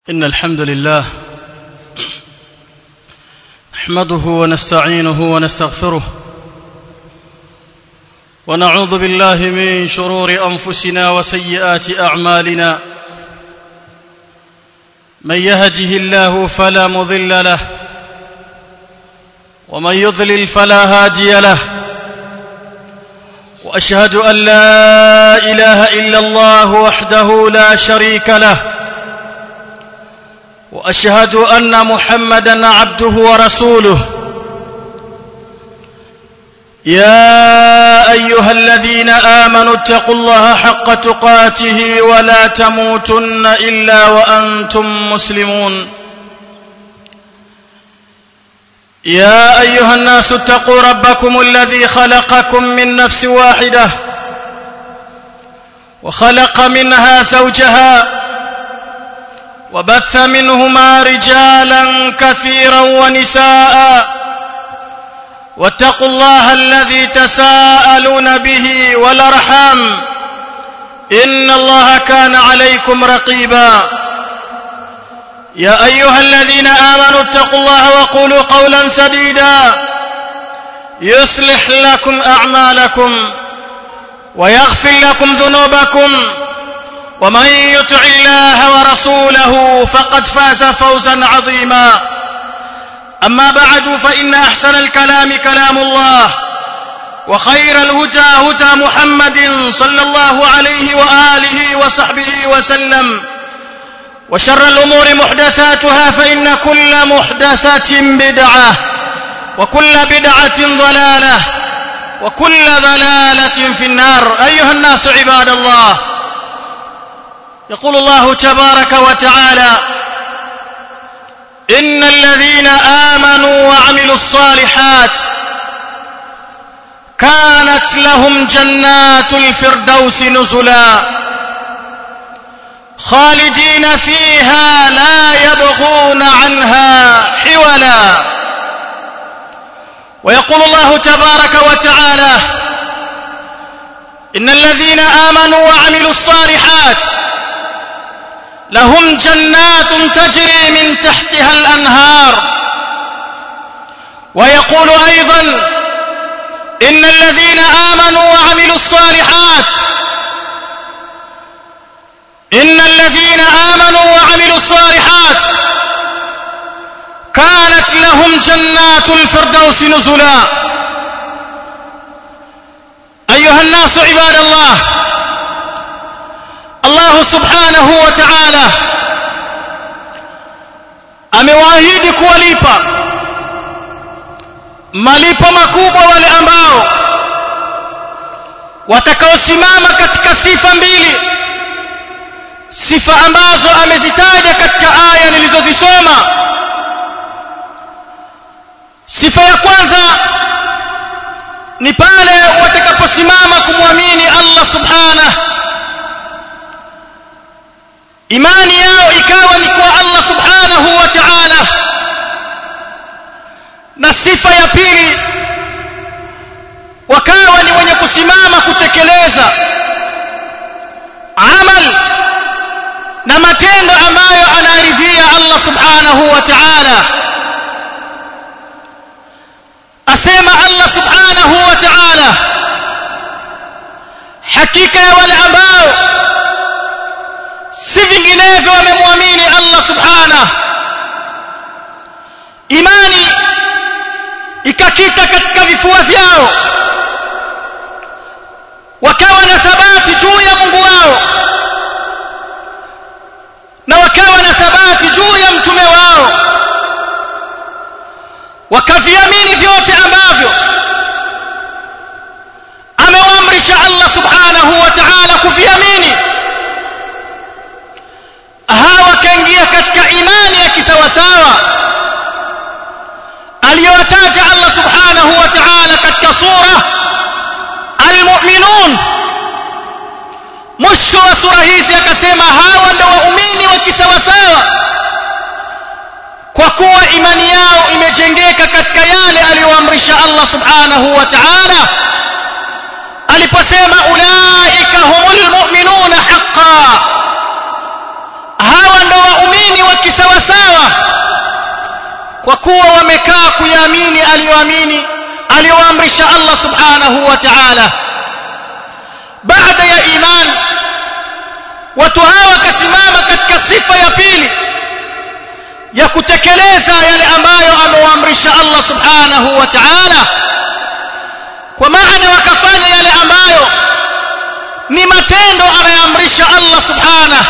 إن الحمد لله نحمده ونستعينه ونستغفره ونعوذ بالله من شرور أنفسنا وسيئات أعمالنا من يهده الله فلا مضل له ومن يضلل فلا هادي له واشهد ان لا اله الا الله وحده لا شريك له واشهد ان محمدا عبده ورسوله يا ايها الذين امنوا اتقوا الله حق تقاته ولا تموتن الا وانتم مسلمون يا ايها الناس اتقوا ربكم الذي خلقكم من نفس واحده وخلق منها زوجها وبث منهما رجالا كثيرا ونساء واتقوا الله الذي تساءلون به والارحام ان الله كان عليكم رقيبا يا ايها الذين امنوا اتقوا الله وقولوا قولا سديدا يصلح لكم اعمالكم ويغفر لكم ذنوبكم ومن يطع الله ورسوله فقد فاز فوزا عظيما اما بعد فان احسن الكلام كلام الله وخير الهدى هدى محمد صلى الله عليه واله وصحبه وسلم وشر الأمور محدثاتها فإن كل محدثة بدعة وكل بدعة ضلالة وكل ضلالة في النار أيها الناس عباد الله يقول الله تبارك وتعالى إن الذين آمنوا وعملوا الصالحات كانت لهم جنات الفردوس نزلاً خالدين فيها لا يبغون عنها حولا ويقول الله تبارك وتعالى ان الذين امنوا وعملوا الصالحات لهم جنات تجري من تحتها الانهار ويقول ايضا ان الذين امنوا وعملوا الصالحات إن الذين آمنوا وعملوا الصالحات كانت لهم جنات الفردوس نزلا أيها الناس عباد الله الله سبحانه وتعالى amewaahidi kuwalipa malipo makubwa wale ambao watakaosimama katika sifa mbili sifa ambazo amezitaja katika aya nilizozisoma sifa ya kwanza ni pale watakaposimama kumwamini Allah subhanahu imani yao ikawa ni kwa Allah subhanahu wa ta'ala na sifa ya pili wakawa ni wenye kusimama kutekeleza amal na matendo ambayo anaridhia Allah subhanahu wa ta'ala asema Allah subhanahu wa ta'ala hakika ya wale ambao si vinginevyo wamemwamini Allah subhanahu imani ikakita katika vifua vyao wakawa na thabati juu ya Mungu wao na wakawa na thabati juu ya mtume wao wakaviamini vyote ambavyo amewaamrisha Allah subhanahu wa ta'ala kuviamini hawa wakaingia katika imani ya kisawasawa aliyotaja Allah subhanahu wa ta'ala katika sura al-mu'minun mwisho wa sura hizi akasema hawa ndio waumini wa kisawasawa kwa kuwa imani yao imejengeka katika yale aliyoamrisha Allah subhanahu wa ta'ala aliposema ulaika humul mu'minuna haqqan hawa ndio waumini wa kwa kuwa wamekaa kuyaamini aliyoamini aliyoamrisha Allah subhanahu wa ta'ala baada ya iman watu hawa wakasimama katika sifa ya pili ya kutekeleza yale ambayo amewaamrisha Allah subhanahu wa ta'ala kwa maana wakafanya yale ambayo ni matendo anayoamrisha Allah subhanahu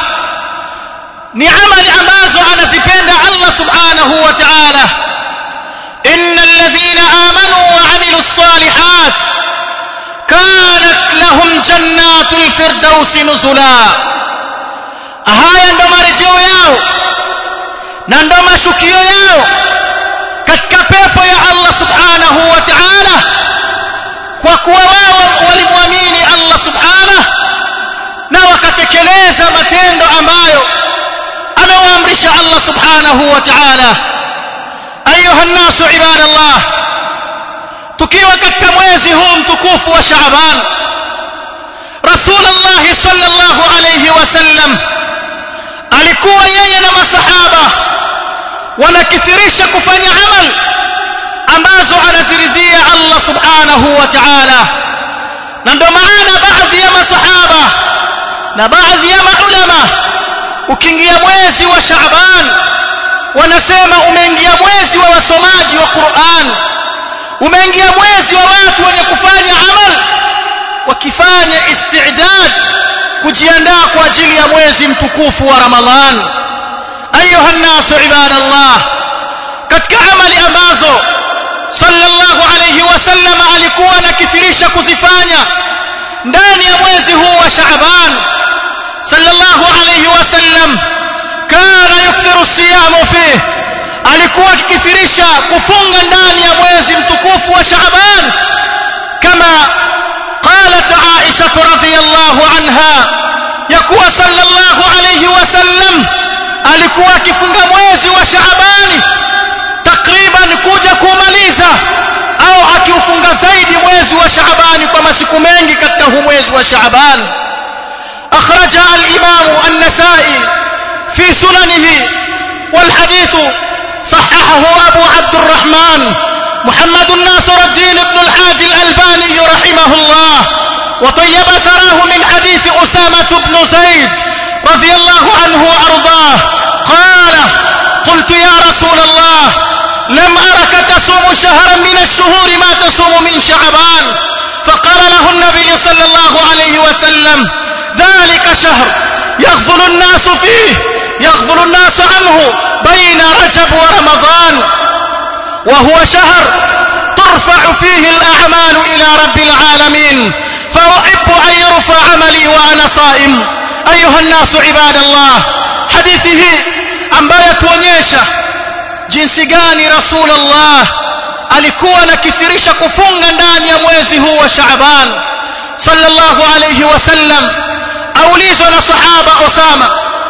ni amali ambazo anazipenda Allah subhanahu wa ta'ala innal ladhina amanu wa amilus salihat kanat lahum jannatul firdausi nuzula haya ndo marejeo yao na ndo mashukio yao katika pepo ya Allah subhanahu wa ta'ala kwa kuwa wao walimwamini Allah subhanahu na wakatekeleza matendo ambayo amewaamrisha Allah subhanahu wa ta'ala ayuha nnasu ibadallah tukiwa katika mwezi huu mtukufu wa Shaaban Rasulullah sallallahu alayhi wasallam alikuwa yeye na masahaba wanakithirisha kufanya amal ambazo anaziridhia Allah subhanahu wa ta'ala na ndio maana baadhi ya masahaba na baadhi ya maulama ukiingia mwezi wa Shaaban wanasema umeingia mwezi wa wasomaji wa Qur'an umeingia mwezi wa watu wenye kufanya amal wakifanya istidad kujiandaa kwa ajili ya mwezi mtukufu wa Ramadhan ayuha nasu ibadallah katika amali ambazo sallallahu alayhi wasallam alikuwa anakithirisha kuzifanya ndani ya mwezi huu wa Shaaban sallallahu alayhi wasallam kana yukthiru siyamu fihi alikuwa akikithirisha kufunga ndani ya mwezi mtukufu wa Shaaban kama qalat Aisha radhiyallahu anha yakuwa sallallahu alayhi wasallam alikuwa akifunga mwezi wa Shaabani takriban kuja kumaliza au akiufunga zaidi mwezi wa Shaabani kwa masiku mengi katika huu mwezi wa Shaaban أخرج الإمام النسائي في سننه والحديث صححه أبو عبد الرحمن محمد الناصر الدين بن الحاج الألباني رحمه الله وطيب ثراه من حديث أسامة بن زيد رضي الله عنه وأرضاه قال قلت يا رسول الله لم أرك تصوم شهرا من الشهور ما تصوم من شعبان فقال له النبي صلى الله عليه وسلم ذلك شهر يغفل الناس فيه يغفل الناس عنه بين رجب ورمضان وهو شهر ترفع فيه الأعمال إلى رب العالمين فأحب أن يرفع عملي وأنا صائم أيها الناس عباد الله حديثه ambayo tuonyesha jinsi gani rasulullah alikuwa anakithirisha kufunga ndani ya mwezi huu wa Shaaban sallallahu alayhi wasallam aulizwa na sahaba Osama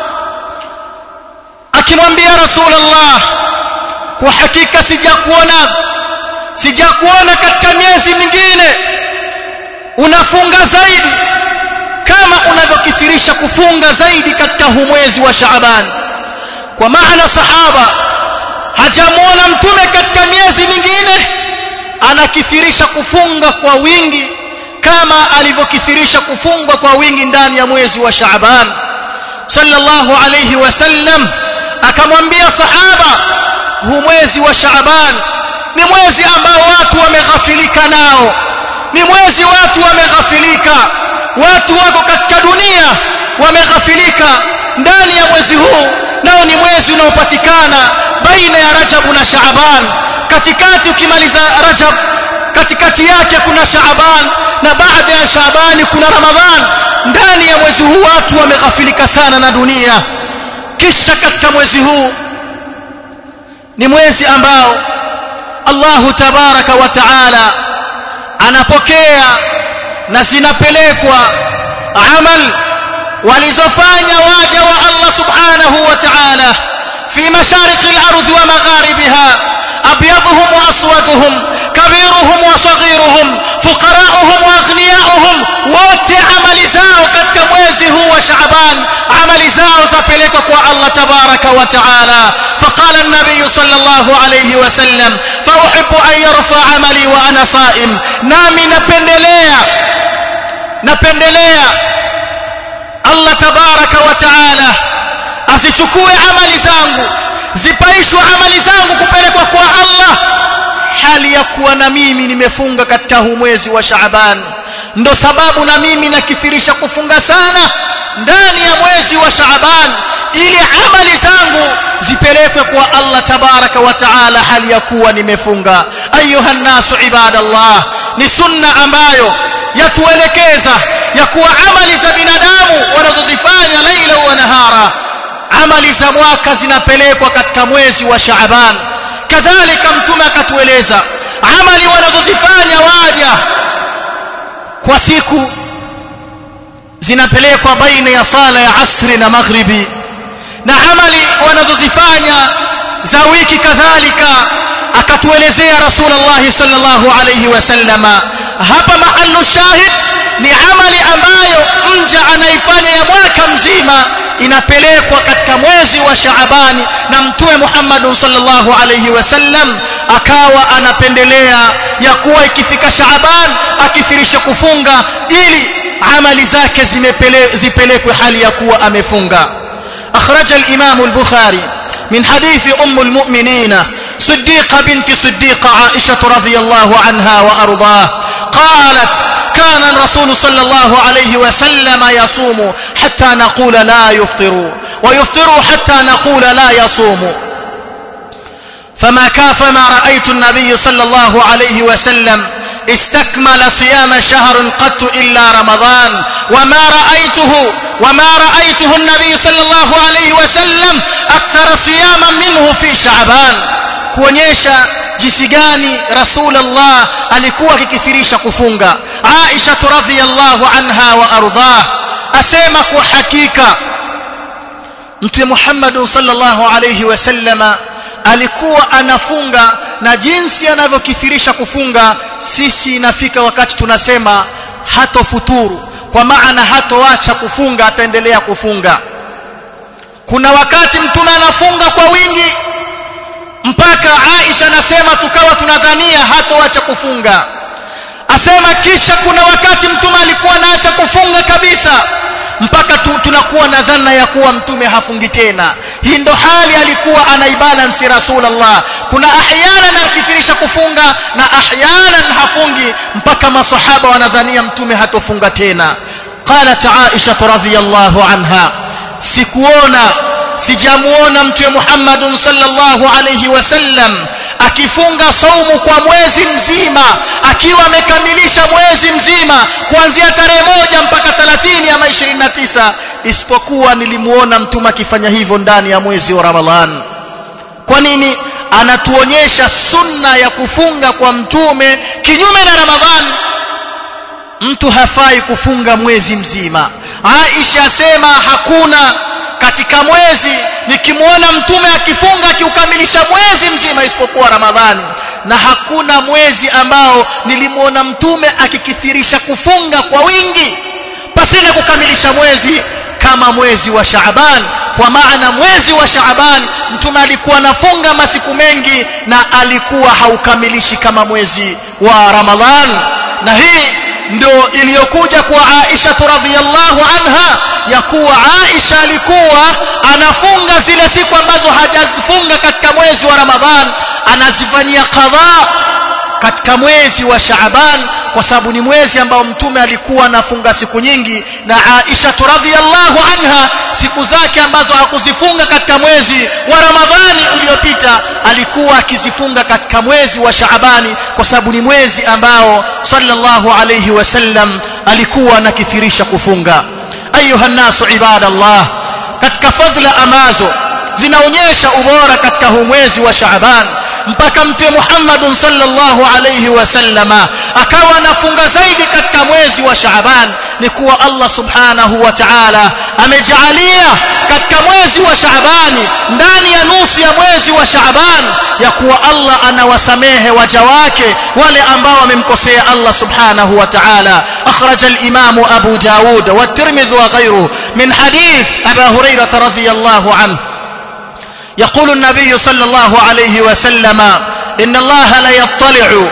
akimwambia rasulullah kwa hakika sijakuona sijakuona katika miezi mingine unafunga zaidi kama unavyokithirisha kufunga zaidi katika huu mwezi wa Shaaban kwa maana sahaba hajamuona mtume katika miezi mingine anakithirisha kufunga kwa wingi kama alivyokithirisha kufunga kwa wingi ndani ya mwezi wa Shaaban sallallahu alayhi wasallam akamwambia sahaba huu mwezi wa Shaaban ni mwezi ambao watu wameghafilika nao ni mwezi watu wameghafilika watu wako katika dunia wameghafilika ndani ya mwezi huu nao ni mwezi unaopatikana baina ya Rajab na Shaaban katikati ukimaliza Rajab katikati yake kuna Shaaban na baada ya Shaaban kuna Ramadhan ndani ya mwezi huu watu wameghafilika sana na dunia kisha katika mwezi huu ni mwezi ambao Allahu tabaraka wa taala anapokea na zinapelekwa amal walizofanya waja wa Allah subhanahu wa ta'ala fi mashariki al-ardh wa magharibiha abyadhum wa aswaduhum kabiruhum wa saghiruhum fuqara'uhum wa aghniya'uhum wote amali zao katika mwezi huu wa Shaaban amali zao zapelekwa kwa Allah tabaraka wa ta'ala faqala قال النبي صلى الله عليه وسلم فأحب أن يرفع عملي وأنا صائم نامي نبندليا نبندليا الله تبارك وتعالى asichukue amali zangu zipaishwe amali zangu kupelekwa kwa Allah hali ya kuwa na mimi nimefunga katika huu mwezi wa Shaaban ndo sababu na mimi nakithirisha kufunga sana ndani ya mwezi wa Shaaban ili amali zangu zipelekwe kwa Allah tabaraka wa taala hali ya kuwa nimefunga ayuha nasu ibadallah ni sunna ambayo yatuelekeza ya kuwa amali za binadamu wanazozifanya laila wa nahara amali za mwaka zinapelekwa katika mwezi wa Shaaban kadhalika mtume akatueleza amali wanazozifanya waja kwa siku zinapelekwa baina ya sala ya asri na maghribi na amali wanazozifanya za wiki kadhalika akatuelezea rasulullah sallallahu alayhi wasallama hapa mahallu shahid ni amali ambayo mja anaifanya ya mwaka mzima inapelekwa katika mwezi wa Shaabani na mtume Muhammad sallallahu alayhi wasallam akawa anapendelea ya kuwa ikifika Shaaban akithirisha kufunga ili amali zake zipelekwe hali ya kuwa amefunga أخرج الإمام البخاري من حديث أم المؤمنين صديقة بنت صديقة عائشة رضي الله عنها وأرضاه قالت كان الرسول صلى الله عليه وسلم يصوم حتى نقول لا يفطر ويفطر حتى نقول لا يصوم فما كافما رأيت النبي صلى الله عليه وسلم استكمل صيام شهر قط إلا رمضان وما رأيته وما رأيته النبي صلى الله عليه وسلم أكثر صياما منه في شعبان kuonyesha jinsi gani rasulullah alikuwa akikithirisha kufunga aisha radhiyallahu anha wa ardhah asema kwa hakika mtume Muhammad sallallahu alayhi wasallama alikuwa anafunga na jinsi anavyokithirisha kufunga sisi inafika wakati tunasema hatofuturu kwa maana hatoacha kufunga ataendelea kufunga kuna wakati mtume anafunga kwa wingi mpaka Aisha anasema tukawa tunadhania hatoacha kufunga asema kisha kuna wakati mtume alikuwa anaacha kufunga kabisa mpaka tu, tunakuwa na dhana ya kuwa mtume hafungi tena hii ndo hali alikuwa anaibalansi rasulullah kuna ahyana anakithirisha kufunga na ahyana hafungi mpaka masahaba wanadhania mtume hatofunga tena qalat aisha radhiyallahu anha sikuona sijamuona mtume Muhammad sallallahu alayhi wasallam akifunga saumu kwa mwezi mzima akiwa amekamilisha mwezi mzima kuanzia tarehe moja mpaka 30 ama 29 isipokuwa nilimuona mtume akifanya hivyo ndani ya mwezi wa Ramadhan kwa nini anatuonyesha sunna ya kufunga kwa mtume kinyume na Ramadhan mtu hafai kufunga mwezi mzima Aisha asema hakuna katika mwezi nikimwona mtume akifunga akiukamilisha mwezi mzima isipokuwa Ramadhani na hakuna mwezi ambao nilimwona mtume akikithirisha kufunga kwa wingi pasina kukamilisha mwezi kama mwezi wa Shaaban kwa maana mwezi wa Shaaban mtume alikuwa anafunga masiku mengi na alikuwa haukamilishi kama mwezi wa Ramadhan na hii ndio iliyokuja kwa Aisha radhiyallahu anha ya kuwa Aisha alikuwa anafunga zile siku ambazo hajazifunga katika mwezi wa Ramadhan anazifanyia qadha katika mwezi wa Shaaban kwa sababu ni mwezi ambao mtume alikuwa anafunga siku nyingi na Aisha radhiyallahu anha siku zake ambazo hakuzifunga katika mwezi wa Ramadhani uliopita alikuwa akizifunga katika mwezi wa Shaabani kwa sababu ni mwezi ambao sallallahu alayhi wasallam alikuwa anakithirisha kufunga ayuha nasu ibadallah katika fadhila ambazo zinaonyesha ubora katika huu mwezi wa Shaaban mpaka mtume Muhammad sallallahu alayhi wasallama akawa anafunga zaidi katika mwezi wa Shaaban ni kuwa Allah subhanahu wa ta'ala amejalia katika mwezi wa Shaabani ndani ya nusu ya mwezi wa Shaaban ya kuwa Allah anawasamehe waja wake wale ambao wamemkosea Allah subhanahu wa ta'ala akhraj al-imam Abu Dawud wa Tirmidhi wa ghayruhu min hadith Abu Hurairah radhiyallahu anhu يقول النبي صلى الله عليه وسلم إن الله لا يطلع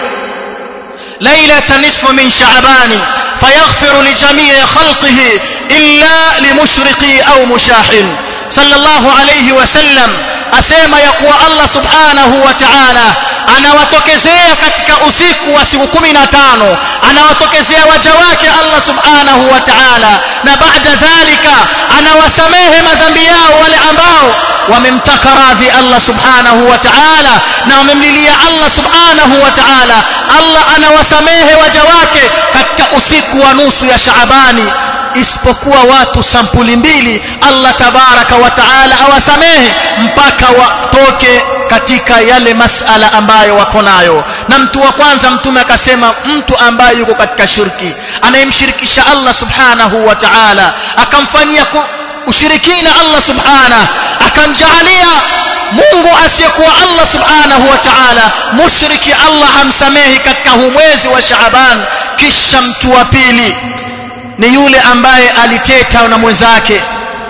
ليلة نصف من شعبان فيغفر لجميع خلقه إلا لمشرق أو مشاح صلى الله عليه وسلم asema ya kuwa Allah subhanahu wa ta'ala anawatokezea katika usiku wa siku 15 anawatokezea waja wake Allah subhanahu wa ta'ala na baada dhalika anawasamehe madhambi yao wale ambao wamemtaka radhi Allah subhanahu wa ta'ala na wamemlilia Allah subhanahu wa ta'ala Allah anawasamehe waja wake katika usiku wa nusu ya Shaabani isipokuwa watu sampuli mbili Allah tabaraka wa taala awasamehe mpaka watoke katika yale masala ambayo wako nayo na mtu wa kwanza mtume akasema mtu ambaye yuko katika shirki anayemshirikisha Allah subhanahu wa ta'ala akamfanyia ushirikina Allah subhanahu akamjaalia Mungu asiyekuwa Allah subhanahu wa ta'ala mushriki Allah hamsamehi katika huu mwezi wa Shaaban kisha mtu wa pili ni yule ambaye aliteta na mwenzake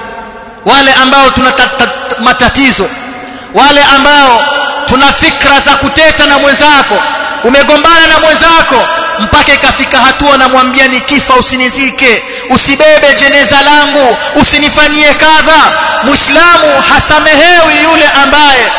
wale ambao tuna matatizo wale ambao tuna fikra za kuteta na mwenzako umegombana na mwenzako mpaka ikafika hatua namwambia nikifa usinizike usibebe jeneza langu usinifanyie kadha muislamu hasamehewi yule ambaye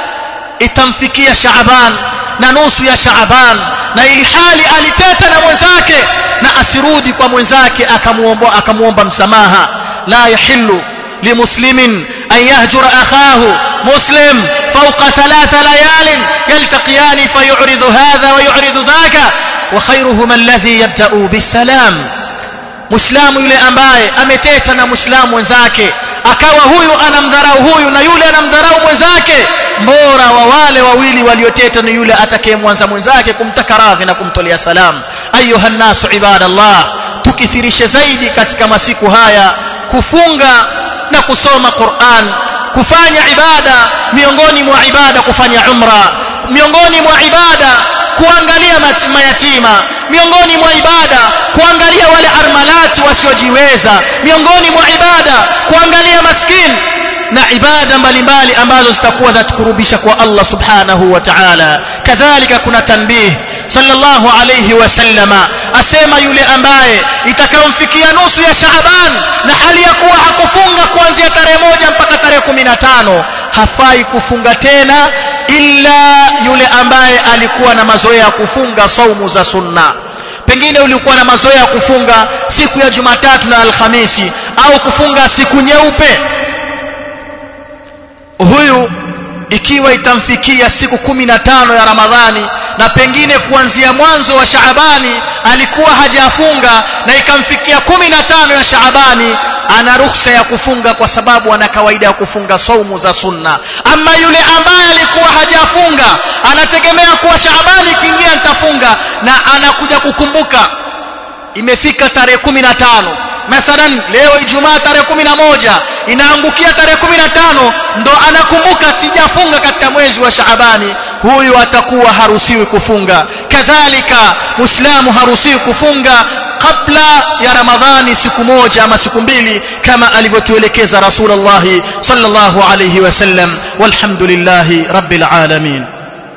itamfikia Shaaban na nusu ya Shaaban na ili hali aliteta na mwenzake na asirudi kwa mwenzake akamuomba akamuomba msamaha la yahillu limuslimin an yahjura akhahu muslim fawqa thalatha layalin yaltaqiyani fayu'ridu hadha wa yu'ridu dhaka wa khayruhum alladhi yabda'u bisalam muislamu yule ambaye ameteta na muislamu mwenzake akawa huyu anamdharau huyu na yule anamdharau mwenzake mbora wa wale wawili walioteta ni yule atakayemwanza mwenzake kumtaka radhi na kumtolea salam ayuha nasu ibadallah tukithirishe zaidi katika masiku haya kufunga na kusoma Qur'an kufanya ibada miongoni mwa ibada kufanya umra miongoni mwa ibada kuangalia mayatima miongoni mwa ibada kuangalia wale armalati wasiojiweza miongoni mwa ibada kuangalia maskini na ibada mbalimbali ambazo zitakuwa zatukurubisha kwa Allah subhanahu wa ta'ala kadhalika kuna tanbih sallallahu alayhi wasallama asema yule ambaye itakayomfikia nusu ya Shaaban na hali ya kuwa hakufunga kuanzia tarehe moja mpaka tarehe 15 hafai kufunga tena illa yule ambaye alikuwa na mazoea ya kufunga saumu za sunna pengine ulikuwa na mazoea ya kufunga siku ya Jumatatu na Alhamisi au kufunga siku nyeupe huyu ikiwa itamfikia siku kumi na tano ya Ramadhani na pengine kuanzia mwanzo wa Shaabani alikuwa hajafunga na ikamfikia kumi na tano ya Shaabani ana ruhusa ya kufunga kwa sababu ana kawaida ya kufunga saumu za sunna ama yule ambaye alikuwa hajafunga anategemea kuwa Shaabani ikiingia nitafunga na anakuja kukumbuka imefika tarehe kumi na tano mathalan leo ijumaa tarehe kumi na moja inaangukia tarehe kumi na tano ndo anakumbuka sijafunga katika mwezi wa shaabani huyu atakuwa haruhusiwi kufunga kadhalika muislamu haruhusiwi kufunga kabla ya ramadhani siku moja ama siku mbili kama alivyotuelekeza rasulullah sallallahu alayhi wasallam walhamdulillahi rabbil alamin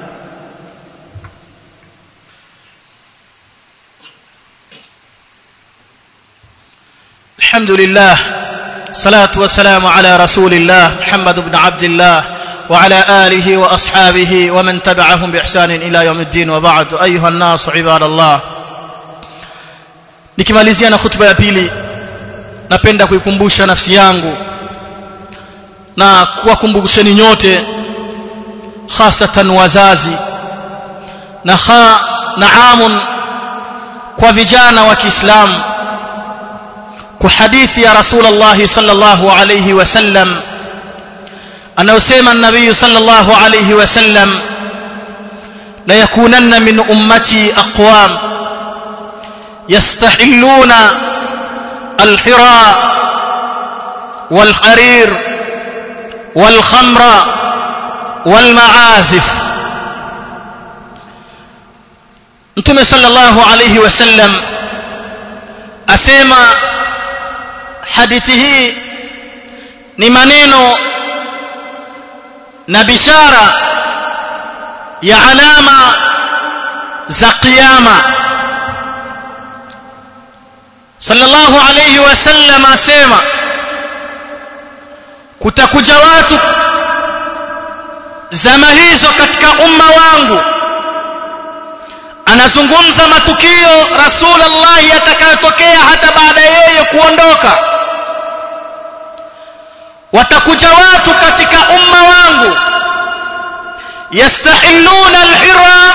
الحمد لله صلاة والسلام على رسول الله محمد بن عبد الله وعلى آله وأصحابه ومن تبعهم بإحسان إلى يوم الدين وبعد أيها الناس عباد الله nikimalizia na khutba ya pili napenda kuikumbusha nafsi yangu na kuwakumbusheni nyote hasatan wazazi na kha naamun kwa vijana wa Kiislamu kwa hadithi ya Rasulullah sallallahu alayhi wasallam anayosema nabii sallallahu alayhi wasallam la yakunanna min ummati aqwam yastahilluna alhira والحرير والخمر والمعازف Mtume sallallahu alayhi wasallam asema hadithi hii ni maneno na bishara ya alama za kiyama sallallahu alayhi wasallam asema kutakuja watu zama hizo katika umma wangu anazungumza matukio rasulullah yatakayotokea hata baada yeye kuondoka watakuja watu katika umma wangu yastahilluna alhira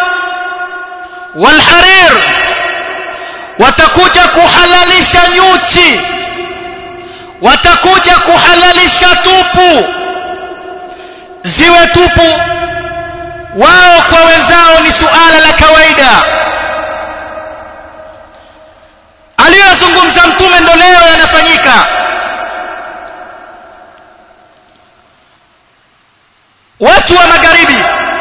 walharir watakuja kuhalalisha nyuchi watakuja kuhalalisha tupu ziwe tupu wao kwa wenzao ni suala la kawaida aliyozungumza mtume ndo leo yanafanyika watu wa magharibi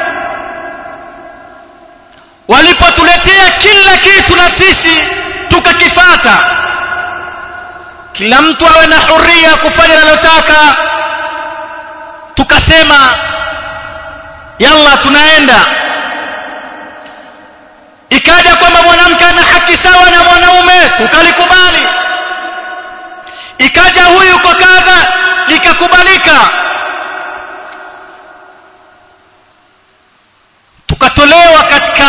walipotuletea kila kitu na sisi tukakifata kila mtu awe na huria kufanya analotaka tukasema yalla tunaenda ikaja kwamba mwanamke ana haki sawa na mwanaume tukalikubali ikaja huyu kwa kadha likakubalika tukatolewa katika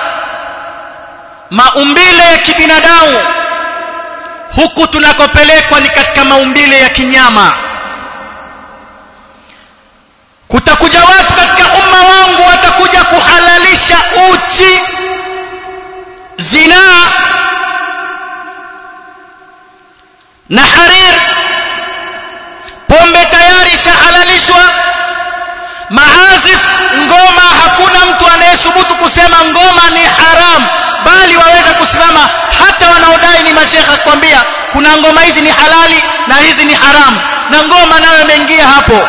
maumbile ya kibinadamu huku tunakopelekwa ni katika maumbile ya kinyama kutakuja watu katika umma wangu watakuja kuhalalisha uchi zinaa na harir pombe tayari ishahalalishwa maazif ngoma hakuna mtu anayesubutu kusema ngoma ni haram bali waweza kusimama hata wanaodai ni mashekha kwambia kuna ngoma hizi ni halali na hizi ni haramu na ngoma nayo imeingia hapo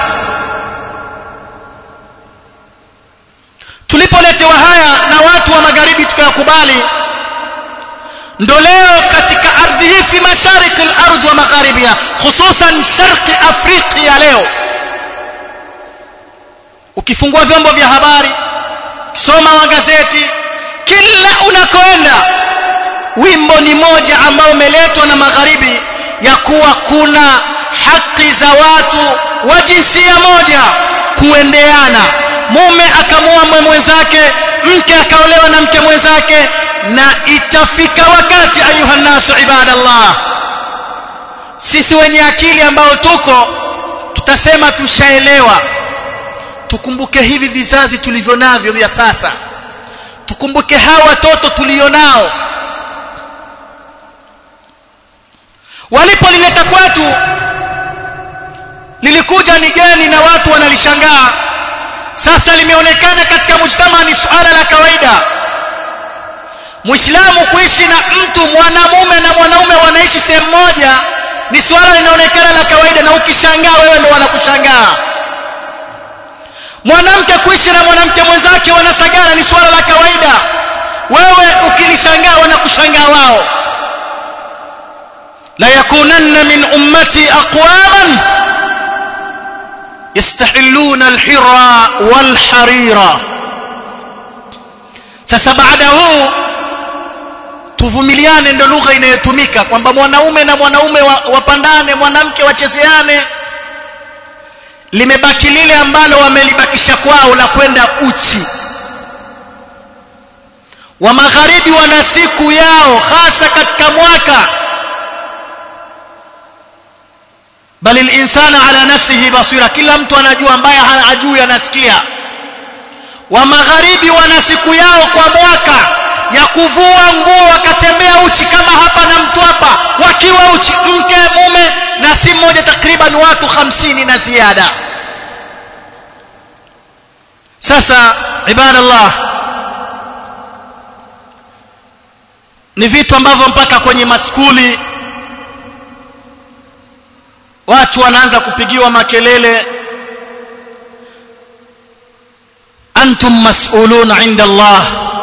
tulipoletewa haya na watu wa magharibi tukayakubali ndo leo katika ardhi hii fi mashariki al-ardh wa magharibiha hususan sharqi afrika leo ukifungua vyombo vya habari soma magazeti kila unakoenda wimbo ni moja ambao umeletwa na magharibi ya kuwa kuna haki za watu wa jinsia moja kuendeana mume akamua mwenzake mke akaolewa na mke mwenzake na itafika wakati ayuha nasu ibadallah sisi wenye akili ambao tuko tutasema tushaelewa tukumbuke hivi vizazi tulivyo navyo vya sasa tukumbuke hawa watoto tulionao walipolileta kwetu lilikuja ni geni na watu wanalishangaa sasa limeonekana katika mujtama ni suala la kawaida muislamu kuishi na mtu mwanamume na mwanaume wanaishi sehemu moja ni suala linaonekana la kawaida na ukishangaa wewe ndo wanakushangaa mwanamke kuishi na mwanamke mwenzake wanasagana ni suala la kawaida wewe ukilishangaa wanakushangaa wao la yakunanna min ummati aqwaman yastahilluna alhira walharira sasa baada huu tuvumiliane ndo lugha inayotumika kwamba mwanaume na mwanaume wapandane mwanamke wachezeane limebaki lile ambalo wamelibakisha kwao la kwenda uchi wa magharibi wana siku yao hasa katika mwaka bali linsana ala nafsihi basira kila mtu anajua ambaye hajui anasikia wa magharibi wana siku yao kwa mwaka ya kuvua nguo wakatembea uchi kama hapa na mtu hapa wakiwa uchi mke mume na si mmoja takriban watu hamsini na ziada sasa ibadallah ni vitu ambavyo mpaka kwenye maskuli watu wanaanza kupigiwa makelele antum mas'ulun 'inda Allah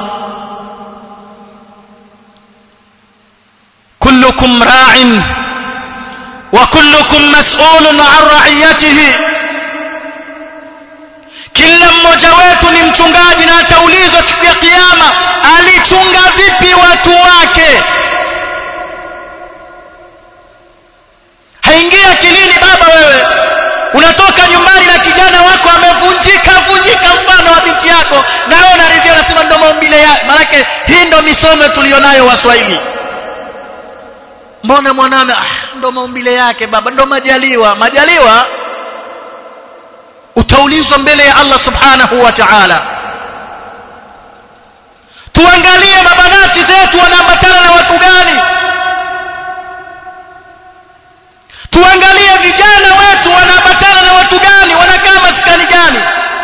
kullukum ra'in wa kullukum mas'ulun 'an ra'iyatihi mchungaji na ataulizwa siku ya kiyama alichunga vipi watu wake haingia akilini baba wewe unatoka nyumbani na kijana wako amevunjika vunjika mfano wa binti yako na wewe unaridhia unasema ndo maumbile yake maanake hii ndo misomo tulionayo waswahili mbona mwaname ah, ndo maumbile yake baba ndo majaliwa majaliwa utaulizwa mbele ya Allah subhanahu wa ta'ala tuangalie mabanati zetu wanaambatana na watu gani tuangalie vijana wetu wanaambatana na watu gani wanakaa maskani gani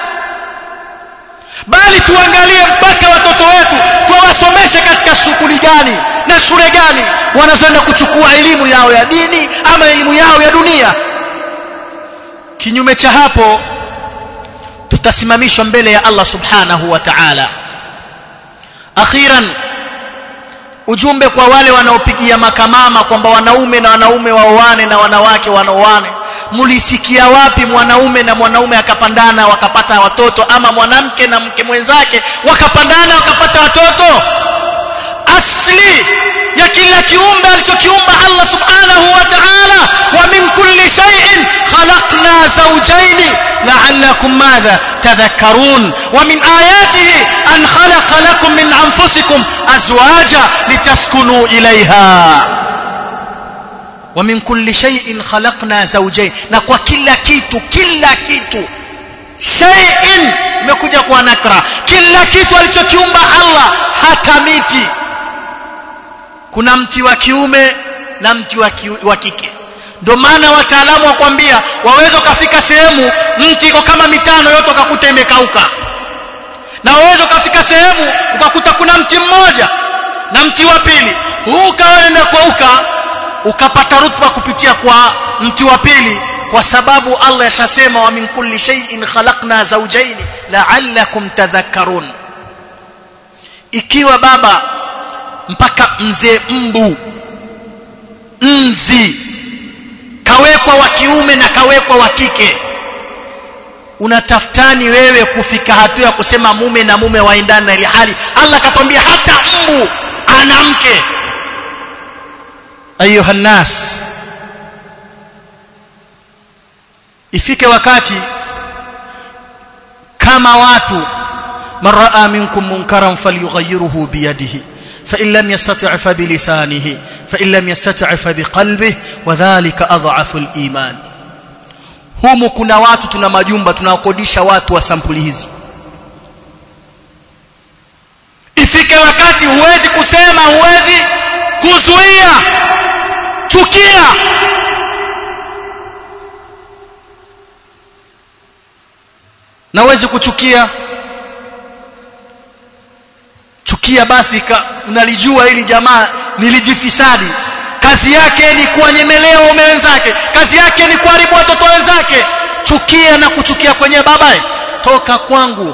bali tuangalie mpaka watoto wetu tuwasomeshe katika shughuli gani na shule gani wanazoenda kuchukua elimu yao ya dini ama elimu yao ya dunia kinyume cha hapo tutasimamishwa mbele ya Allah subhanahu wa ta'ala akhiran ujumbe kwa wale wanaopigia makamama kwamba wanaume na wanaume waoane na wanawake wanaoane mulisikia wapi mwanaume na mwanaume akapandana wakapata watoto ama mwanamke na mke mwenzake wakapandana wakapata watoto asli ya kila kiumbe alichokiumba Allah subhanahu wa ta'ala wa min kulli shay'in khalaqna zawjayn la'allakum madha tadhakkarun wa min ayatihi an khalaqa lakum min anfusikum azwaja litaskunu ilayha wa min kulli shay'in khalaqna zawjayn na kwa kila kitu kila kitu shay'in imekuja kwa nakra kila kitu alichokiumba Allah hata miti kuna mti wa kiume na mti wa, ki, wa kike ndio maana wataalamu wakwambia waweza ukafika sehemu mti iko kama mitano yote ukakuta imekauka na waweza ukafika sehemu ukakuta kuna mti mmoja na mti wa pili huu ukaenda kuauka ukapata rutba kupitia kwa mti wa pili kwa sababu Allah yashasema wa min kulli shay'in khalaqna zawjayn la'allakum tadhakkarun ikiwa baba mpaka mzee mbu nzi kawekwa wa kiume na kawekwa wa kike unatafutani wewe kufika hatua ya kusema mume na mume waendane na ile hali Allah katwambia hata mbu ana mke ayuha nas ifike wakati kama watu man raa minkum munkaran falyughayyirhu biyadihi فإن لم يستطع فبلسانه فإن لم يستطع فبقلبه وذلك أضعف الإيمان humu kuna watu tuna majumba tunawakodisha watu wa sampuli hizi ifike wakati huwezi kusema huwezi kuzuia chukia na huwezi kuchukia chukia basi unalijua hili jamaa nilijifisadi kazi yake ni kuwanyemelea waume wenzake kazi yake ni kuharibu watoto wenzake chukia na kuchukia kwenye babaye toka kwangu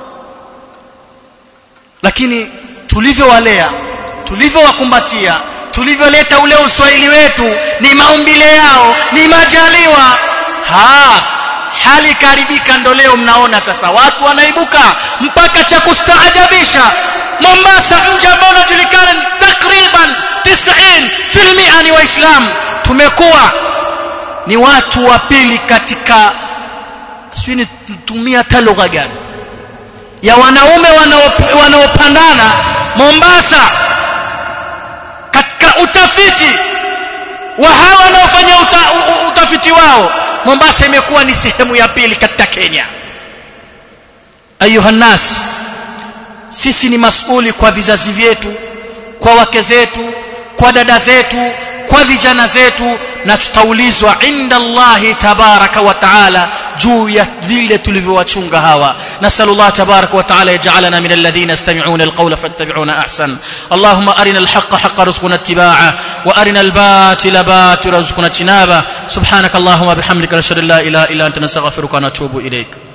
lakini tulivyowalea tulivyowakumbatia tulivyoleta ule uswahili wetu ni maumbile yao ni majaliwa ha hali karibika ndo leo mnaona sasa watu wanaibuka mpaka cha kustaajabisha Mombasa mji ambao unajulikana takriban 90% ni waislamu tumekuwa ni watu wa pili katika sijui nitumia hata lugha gani ya wanaume wanaopandana Mombasa katika utafiti wa hawa wanaofanya uta, utafiti wao Mombasa imekuwa ni sehemu ya pili katika Kenya ayuha nas sisi ni masuli kwa vizazi vyetu kwa wake zetu kwa dada zetu kwa vijana zetu na tutaulizwa inda Allahi tabaraka wa taala juu ya vile tulivyowachunga hawa nasalu Allah tabaraka wa taala yaj'alana min alladhina yastami'una alqawla fattabi'una ahsan Allahumma arina alhaqqa haqqa rizquna ittiba'ah wa arina albatila batila rizquna ijtinabah subhanaka Allahumma bihamdika nashhadu an la ilaha illa anta nastaghfiruka wa natubu ilayk